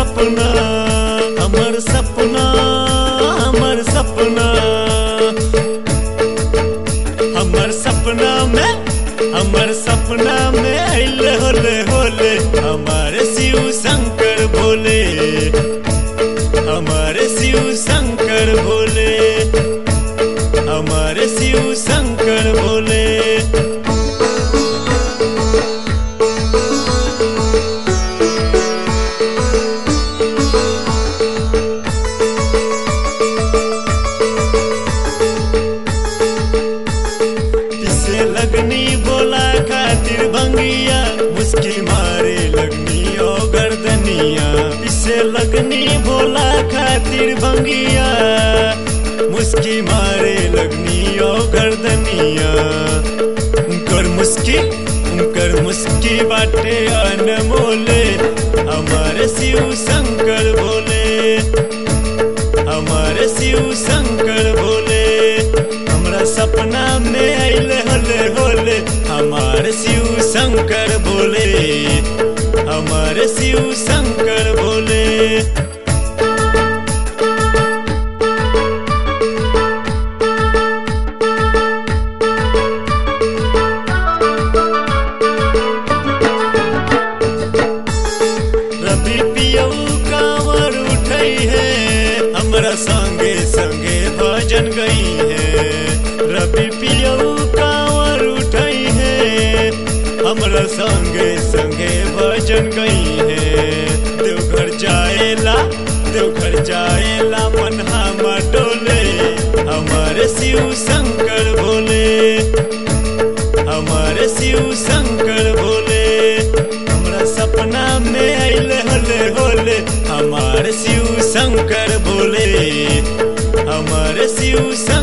सपना हमर सपना हमर सपना हमर सपना में हमर सपना में अइले होले होले हमारे शिव शंकर भोले हमारे शिव शंकर भोले हमारे शिव शंकर भोले पिसे लगनी बोला खातिर भंगिया मुस्की मारे लगनी ओ गर्दनिया पिसे लगनी बोला खातिर भंगिया मुस्की मारे लगनी ओ गर्दनिया उनकर मुस्की उनकर मुस्की बाटे अनमोले हमारे शिव शंकर भोले हमारे शिव शंकर भोले हमरा सपना में अइले होले होले हमारे शिव शंकर भोले हमारे शिव शंकर भोले रवि पियऊ कांवर उठई है हमरा संगे संगे भजन गई है रवि पियऊ कांवर उठई है हमरा संगे संगे भजन गई है देवघर जाएला देवघर जाएला मन हमर डोले हमारे शिव शंकर भोले हमारे शिव शंकर भोले हमरा सपना में अइले होले होले हमारे शिव शंकर भोले हमारे शिव शंकर